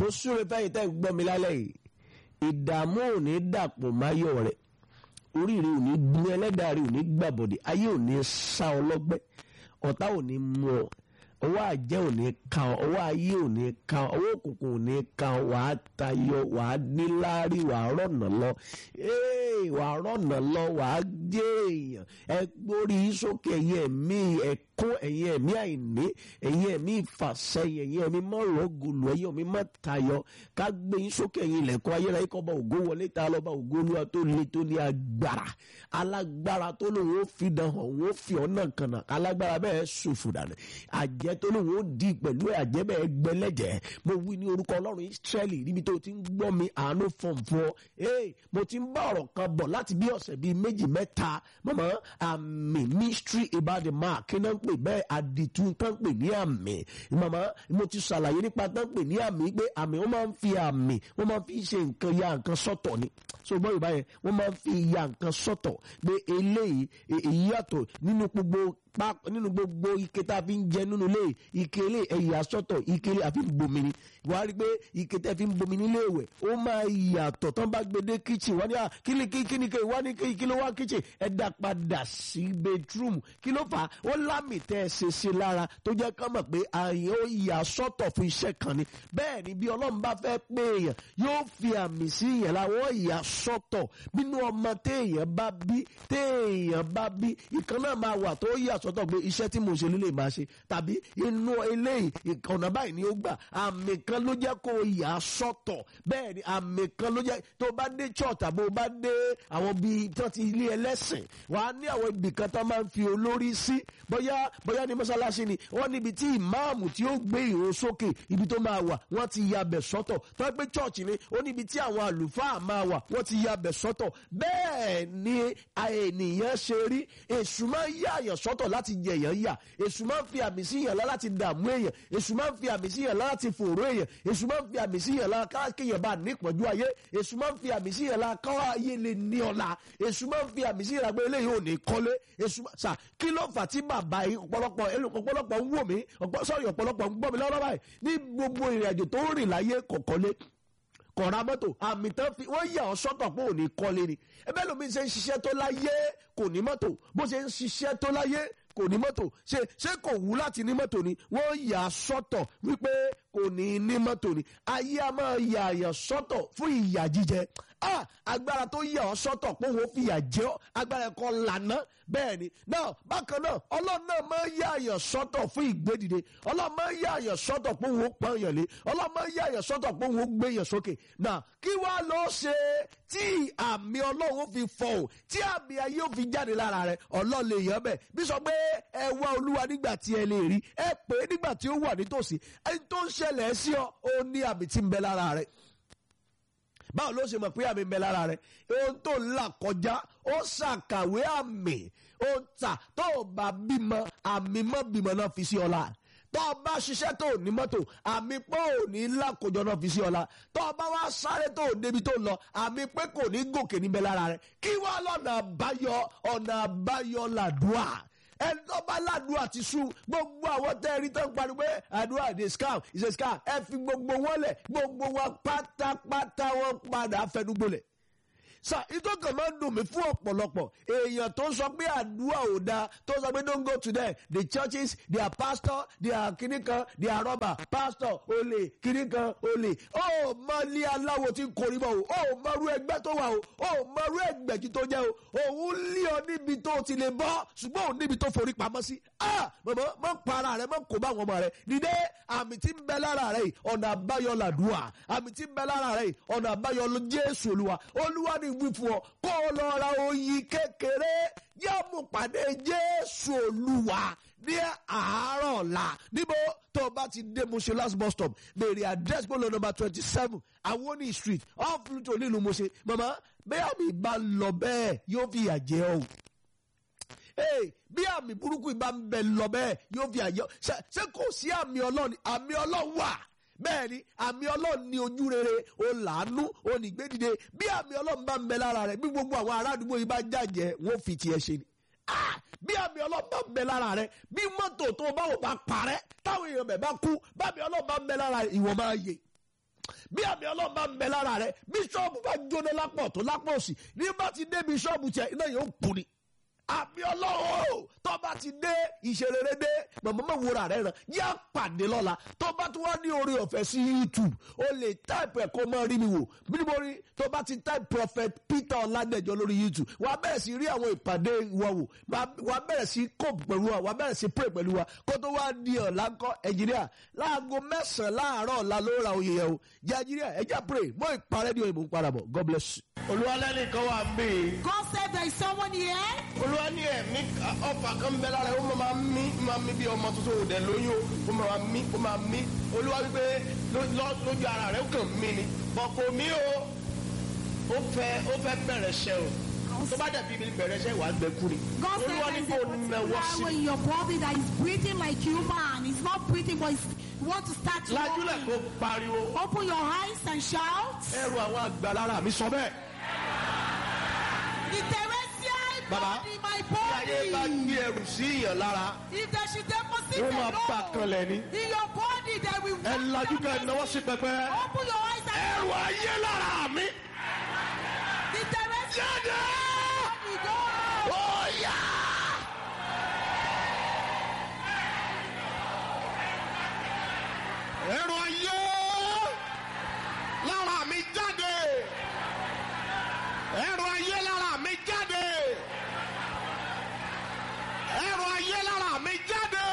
mo súre fẹ́yìn tẹ́ ń gbọ́ mi lálẹ́ yìí ìdààmú ò ní dàpọ̀ máyọ̀ rẹ̀ oríire ò ní gbin ẹlẹ́dàá rẹ̀ ò ní gbàbọ̀dẹ̀ ayé ò ní sá ọ lọ́gbẹ́ ọ̀tá ò ní mú ọ ọwọ́ àjẹ́ ò ní ka ọ ọwọ́ ayé ò ní ka ọ ọwọ́ òkùnkùn ò ní ka ọ wàá tayọ wàá níláárí wàá rọ̀nà lọ ee wàá rọ̀nà lọ wàá jẹ́ èèyàn ẹ gbórí sókè ẹ̀yẹ ẹ̀mí ẹ̀kún ẹ̀yẹ ẹ̀mí àìní ẹ̀yẹ ẹ̀mí ìfàsẹ́yìn ẹ̀yẹ ẹ̀mí mọ́rọ̀gùlù ẹ̀yẹ ẹ̀mí mọ́tayọ ká gbé yín sókè ẹ̀yìn ilẹ̀kùn ayérayé kọ́ bá ògo wọlé ta lọ́ba ògo olúwa tó le tó ní agbára alágbára tó lòun ó fi dàn hàn òun ó fi ọ̀nà kànà alágbára bẹ́ẹ̀ ṣòfò dànù àjẹ́ tó lòun ó di pẹ̀lú àjẹ́ bẹ́ẹ̀ gbẹlẹ́jẹ́ mo wí ní orúkọ ọlọ́run Ísírẹ́lì níbi tó ti ń gbọ́ mi àánú fọ̀n fún ọ ee mo ti ń bá ọ̀rọ̀ kan bọ̀ láti bí ọ̀sẹ̀ bíi méjì mẹ́ta mọ̀mọ́ àmì mystery about the mark kí náà ń pè bẹ́ẹ̀ àdìtú tán ń pè ní àmì mọ̀mọ́ mo ti ṣàlàyé nípa tán ń pè ní àmì pé àmì wọ́n máa ń fi àmì wọ́n máa ń fi ṣe nǹkan ya nǹkan sọ́tọ̀ ni so gbọ́ yorùbá yẹn wọ́n máa ń fi ya nǹkan sọ́tọ̀ pé eléyìí èyí yàtọ̀ nínú gbogbo nínú gbogbo ike tá a fi ń jẹ nínú ilé ike ilé ẹ̀yà sọ́tọ̀ ike ilé àfi ń bomi ni wàá rí i pé ike tẹ́ fi ń bomi nílé ìwẹ̀ ó máa yàtọ̀ tán bá gbé dé kitchen wọ́n ní à kí ni kí ni kí wá ní kí ló wá kitchen ẹ dá padà sí bedroom kí ló fà á ó lámì tẹ́ ẹ ṣe ṣe lára tó jẹ́ ká mọ̀ pé àyè ó yà sọ́tọ̀ fún iṣẹ́ kan ni bẹ́ẹ̀ ni bí ọlọ́run bá fẹ́ pé èèyàn yóò fi àmì sí èèyàn láwọn ìyà sọ́tọ̀ nínú ọmọ téèyàn bá bí téèyàn bá bí ìkan náà máa wà tó yà sọ́tọ̀ pé iṣẹ́ tí mo ṣe lílé máa ṣe tàbí inú eléyìí ọ̀nà báyìí ni ó gbà àmì kan ló jẹ́ kó yà sọ́tọ̀ bẹ́ẹ̀ ni àmì kan ló jẹ́ tó bá dé church tàbí o bá dé àwọn bíi tó ti ilé ẹlẹ́sìn wà á ní àwọn ibì kan tó máa ń fi olórí sí bóyá bóyá ní mọ́ṣáláṣí ni wọ́n níbi tí ìmáàmù tí ó gbé ìró sókè ibi tó máa wà wọ́n ti ya bẹ̀ sọ́tọ̀ tó gbé church ni ó níbi tí àwọn àlùfáà máa wà wọ́n ti ya bẹ̀ sọ́tọ̀ bẹ́ẹ̀ ni ènìyàn ṣe rí èṣù máa ń yà àyàn sọ́tọ̀ láti jẹ èèyàn yà èṣù máa ń fi àmì sí èèyàn láti dààmú èèyàn èṣù máa ń fi àmì sí èèyàn láti fòró èèyàn èṣù máa ń fi àmì sí èèyàn lára káàkéèyàn bá ní ìpọ́njú ayé èṣù máa ń fi àmì sí èèyàn lára káwá ayé lè ní ọ̀la èṣù máa ń fi àmì sí èèyàn lára pé eléyìí ò ní kọ́lé èṣù sà kí ló fà tí bàbá yìí ọ̀pọ̀lọpọ̀ ọ̀pọ̀lọpọ̀ ń wò mí sọ́ọ̀rì ọ̀pọ̀lọpọ̀ ń gbọ́ mi lọ́wọ́ báyìí ní gbogbo ìrìn àjò tó rìn láyé kọ̀kọ́lé kọ̀ra mọ́tò àmì tán fi wọ́n yà ọ́ sọ́tọ̀ pé ò ní kọ́lé ni ẹbẹ́ lómi ṣe ń ṣiṣẹ́ tó láyé kò ní mọ́tò bó ṣe ń ṣiṣẹ́ tó láyé kò ní mọ́tò ṣe ṣé kò wú láti ní mọ́tò ni wọ́n yà á sọ́tọ̀ wípé kò ní ní mọ́tò ni ayé a máa yà àyàn sọ́tọ̀ fún ìyà jíjẹ ah agbára tó yà ọ́ sọ́tọ̀ pé òun fi ìyà jẹ ọ́ agbára ẹ̀kọ́ lànà bẹ́ẹ̀ ni náà bákan náà ọlọ́run náà máa yà àyàn sọ́tọ̀ fún ìgbédìde ọlọ́run máa yà àyàn sọ́tọ̀ pé òun pọ́n yàn lé ọlọ́run máa yà àyàn sọ́tọ̀ pé òun gbé yàn sókè náà kí wàá lọ ṣe tí àmì ọlọ́run fi fọ̀ ọ́ tí àmì ayé ò fi jáde lára rẹ̀ ọlọ́run lè yàn bẹ́ẹ̀ bí sọ pé ẹ wá olúwa nígbà tí ẹ lè rí ẹ pè é nígbà tí ó wà nítòsí ẹni tó ń ṣẹlẹ̀ sí ọ ó ní àmì tí ń bẹ lára rẹ̀ báwo ló ṣe mọ̀ pé àmì ń bẹ lára rẹ̀ ohun tó ń là kọjá ó ṣàkàwé àmì ó tà tó o bá bímọ àmì mọ́ bímọ náà fi sí ọ̀la tó o bá ṣiṣẹ́ tó o ní mọ́tò àmì pé ò ní lákòjọ náà fi sí ọ̀la tó o bá wá sáré tó o débi tó lọ àmì pé kò ní gòkè níbẹ̀ lára rẹ̀ kí wá lọ́nà àbáyọ ọ̀nà àbáyọ làdúà ẹni tó bá ládùúgbò àti sùn gbogbo àwọn tẹ́ẹ̀rí tó ń pariwo pé àdúrà ìdè scam ìṣe scam ẹ fi gbogbo wọn lẹ̀ gbogbo wọn pátápátá wọn padà fẹnugbolẹ̀ sa ìtọ́kàn máa ń dùn mí fún ọ̀pọ̀lọpọ̀ èèyàn tó ń sọ pé àdúrà ò dáa tó ń sọ pé don't go to them the churches their pastor their kìnnìkan their rubber pastor olè kìnnìkan olè ó mọ ilé aláwo tí ń korí mọ́ o ó mọrú ẹgbẹ́ tó wà o ó mọrú ẹgbẹ̀jì tó jẹ́ o òun lé ọ níbi tó ti lè bọ́ ṣùgbọ́n òun níbi tó forí pamọ́ sí ah mọ̀mọ́ mọ̀ pa ara rẹ mọ̀ kó bá àwọn ọmọ rẹ nídé àmì tí ń bẹ lára rẹ ọ̀nà àbáyọ làdúrà àmì tí ń bẹ lára rẹ ọ̀nà àbáyọ jésù olúwa olúwa ni wí fún ọ kó o lọ ra oyin kékeré yóò mú pàdé jésù olúwa ní àárọ̀ ọ̀la níbo tó o bá ti dé Moshe last bus stop béèrè address bọ́ọ̀lù number twenty seven awoni street off Pluto nílùú Moshe mama bẹ́ẹ̀ mi bá lọ bẹ́ẹ̀ yóò fi ìyà jẹ ọ́ Hey, bí àmì burúkú ìbá ń bẹ lọ bẹ́ẹ̀ yóò fi àyọ ṣé kò sí àmì ọlọ́run àmì ọlọ́run wà bẹ́ẹ̀ ni àmì ọlọ́run ní ojú rere o làánú o nìgbédìde bí àmì ọlọ́run bá ń bẹ lára rẹ̀ bí gbogbo àwọn ará àdúgbò yìí bá jàjẹ́ wọ́n fi tiẹ̀ ṣe ni bí àmì ọlọ́run bá ń bẹ lára rẹ̀ bí mọ́tò tó bá wò bá parẹ́ táwọn èèyàn bẹ̀ bá kú bámi ọlọ́run bá ń bẹ lára ìwọ máa yè bí àmì ọlọ́run bá ń bẹ lára rẹ bíṣọ́ọ̀bù bá jóná lápọ̀ tó lápọ̀ òsì ní bá ti dé bíṣọ́ọ̀bù tiẹ̀ iná yóò kú ni àmì ọlọ́run tó bá ti dé ìṣerere dé mọ̀mọ́mọ́ wúrà rẹ̀ ràn yá pàdé lọ́la tó bá tún wá ní orí ọ̀fẹ́ sí youtube o lè táìpù ẹ̀kọ́ mọ́ rí mi wò bí mo rí tó bá ti táìpù prophet peter ọ̀làdẹ̀jọ lórí youtube wà á bẹ̀rẹ̀ sí rí àwọn ìpàdé wa wò wà á bẹ̀rẹ̀ sí cope pẹ̀lú wa wà á bẹ̀rẹ̀ sí pray pẹ̀lú wa kó tó wá di ọ̀la ńkọ́ ẹ̀jìnìà láago mẹ́sàn-án láàárọ̀ ọ̀la ló ra oyè yẹn o jẹ́ ẹ̀jìnìà ẹ̀jẹ̀ pray mọ́ ìparẹ́ ní òyìnbó ń padà bọ̀ god bless you. olúwalẹ́nìkan wà ń bè é God said there is someone here. olúwa ní ẹ̀mí ọfà kan ń bẹ lára ẹ̀ ó máa mí máa mí bí ọmọ tuntun òdẹ lóyún ó máa mí ó máa mí olúwa wípé ló- ló- lójú ara rẹ̀ ó kàn mí ni bọ̀ kò mí o ó fẹ́ ó fẹ́ bẹ̀rẹ̀ ṣẹ́ o tó bá dàbí ibi bẹ̀rẹ̀ ṣẹ́ wàá gbẹ kú ni God said olúwa there ní is kó a nawọ́ sí particular way in your body that is breathing like human. It's not breathing, but it's, you want to start to lajúlẹ̀ kó walking. pariwo Open your eyes and shout. ẹrù àwọn àgbà lára mi sọ bẹ́ẹ̀ The terrestrial Baba, body, my bí ayé bá body. gbé ẹrù sí ìyàn lára If they should deposit ó a máa bà load kan lẹ̀ ni in your body, they will ẹ walk lajú ká down náwó the sí pẹpẹ Open your eyes and ẹrù ayé lára mi the terrestrial jáde body go. ó yá. ẹrù ayé lára mi jáde ẹrù ayé lára mi jáde ẹrù ayé lára mi jáde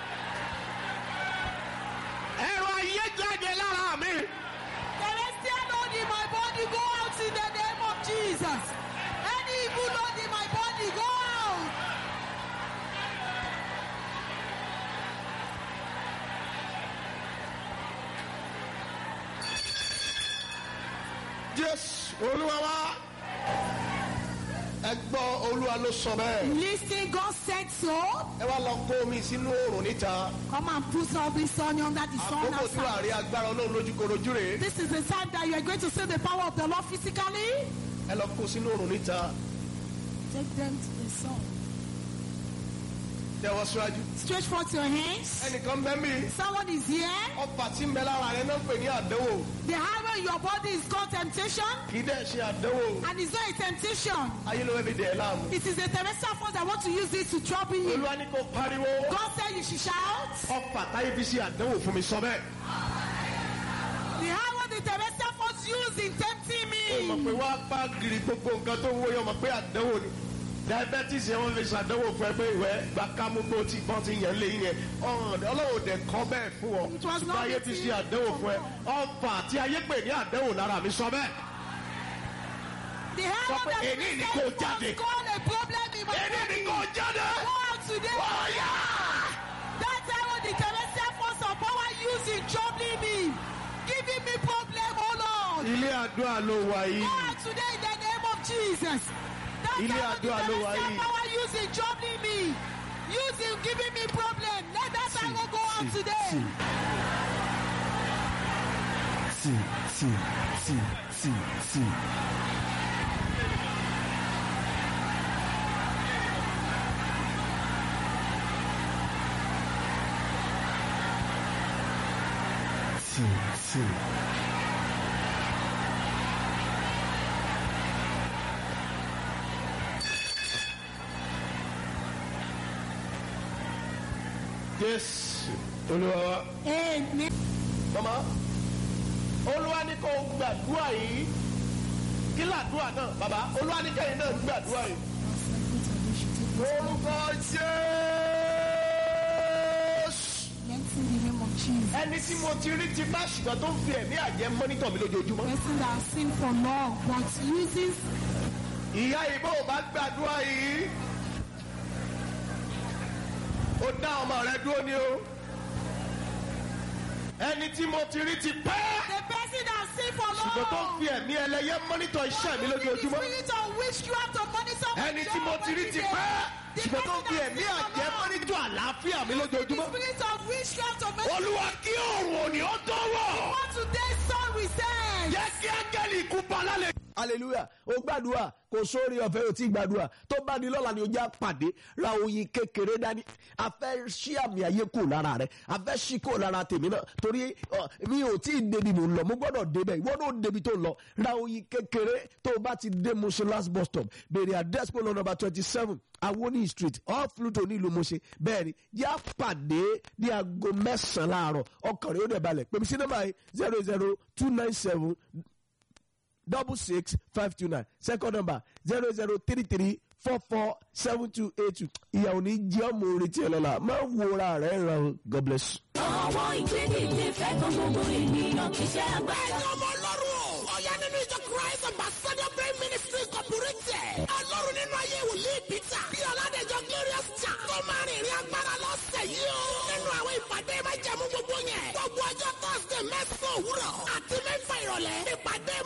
ẹrù ayé jáde lára mi. Celestial load in my body, go out in the name of Jesus. Any evil load in my body, go out. jésù olúwa wa ẹ gbọ́ olúwa ló sọ bẹ́ẹ̀ Listen, God said so. ẹ wá lọ kó omi sínú oòrùn níta Come and put all this on you under the sun àkókò tí wàá outside. rí agbára ọlọ́run lójúkorojú rè é This is the time that you are going to see the power of the Lord physically. ẹ lọ kó sínú oòrùn níta Take them to the sun. tẹwọ́ síwájú. Stretch forth your hands. ẹnìkan bẹ́ mi Someone is here. ọfà tí ń bẹ lára rẹ náà ń pè ní àdánwò The highway in your body is called temptation, kì í dẹ̀ ṣe àdánwò and it's not a temptation. ayé ló fẹ́ fi dẹ̀ ẹ́ láàmú. It is a terrestrial force that want to use this to trouble you. olúwa ní kó pariwo God said you should shout. ọfà táyé fi ṣe àdánwò fún mi sọ bẹ́ẹ̀. The highway the terrestrial force used in tempting ó mọ̀ me. pé wá bá giri gbogbo nǹkan tó ń wó yọ mọ̀ pé àdánwò ni diabetes yẹn wọ́n fi ṣàdánwò fún ẹ pé ìwẹ́ gba kámú bó ti bọ́n ti yẹn lé yẹn ọ̀hún ọlọ́wọ́ dẹ̀ kọ́ bẹ́ẹ̀ fún ọ It was ṣùgbọ́n not ayé fi written ṣe àdánwò fún ẹ for ọfà tí ayé pè ní àdánwò lára mi sọ bẹ́ẹ̀. The Sọ highway pé that èní ni the kò terrestrial jáde. force called a problem in my èmi ni body. kò jáde. Go out today. ọ̀yà. That highway the terrestrial force of power used in troubling me. Giving me problem, oh Lord. ilé àdúrà ló wà Go yìí. out today in the name of Jesus. That Ilé highway the àdúrà ló wà terrestrial yìí. power used in troubling me. Using giving me problem. Let that highway go out today. sí sí sí sí sí. Sí, sí. jésù olúwa wa. Amen. mama olúwa ní kó gbàdúrà yìí kí làdúrà náà bàbá olúwa ní kẹ́yìn náà gbàdúrà yìí. orúkọ jésù. Let's in the name of Jesus. ẹni tí mo ti rí ti bá ṣùgbọ́n tó ń fi ẹ̀mí àjẹ́ mọ́nítọ̀ mi lójoojúmọ́. Person that has sinned for long but uses ìyá ìbò bá gbàdúrà yìí. ó dá ọmọ rẹ dúró ni o. ẹni tí mo ti rí ti pẹ́. the person that has sinned for long. ṣùgbọ́n tó ń fi ẹ̀mí ẹlẹ́yẹ mọ́nítọ̀ iṣẹ́ mi The lójoojúmọ́. spirit of witchcraft to monitor my ẹni tí job mo ti rí every ti day. pẹ́. The ṣùgbọ́n tó ń person fi that has ẹ̀mí sinned for àjẹ́ long. mọ́nítọ̀ àlàáfíà mi The lójoojúmọ́. spirit of witchcraft to make olúwa kí òòrùn òní ó tó wọ̀. what today sun we say. jẹ́ kí áńgẹ́lì ikú pa lálẹ́. hallelujah ó gbàdúrà kò sórí ọ̀fẹ́ ò tí gbàdúrà tó bá di lọ́la ni ó já pàdé ra oyin kékeré dání a fẹ́ ṣí àmì ayé kò lára rẹ̀ a fẹ́ ṣí kò lára tèmi náà torí ọ, mi ò tí ì débi mò ń lọ mo gbọ́dọ̀ débẹ̀ ìwọ náà débi tó ń lọ ra oyin kékeré tó o bá ti dé Mushin last bus stop béèrè address polo number twenty seven awoni street off Pluto nílùú Mushin bẹ́ẹ̀ ni yá pàdé ní aago mẹ́sàn-án láàárọ̀ ọkàn rẹ̀ ó dẹ̀ balẹ̀ pèmí sí nọ́mbà yìí zero zero two nine seven double six five two nine second number zero zero three three four four seven two eight two ìyàwó ní jẹ́ ọmọ orí tí ẹ lọ́la máa ń wòra rẹ̀ ràn ó God bless you. Àwọn ìgbédìde fẹ́ kan gbogbo ènìyàn kì í ṣe agbára. Ẹ̀yin ọmọ ọlọ́run o. Ọ̀yá nínú ìjọ Christ Ambassador Brain Ministry Incorporated. Ọlọ́run nínú ayé wòlíì Peter. Bí Ọládẹ̀jọ Glorious Jà. Tó máa rìn ìrìn agbára lọ́sẹ̀ yìí o. Nínú àwọn ìpàdé máa jẹ̀mú gbogbo yẹn. Gbogbo ọjọ́ Thursday mẹ́sàn-án òwúrọ̀. Àti mẹ́fà ìrọ̀lẹ́. Ìpàdé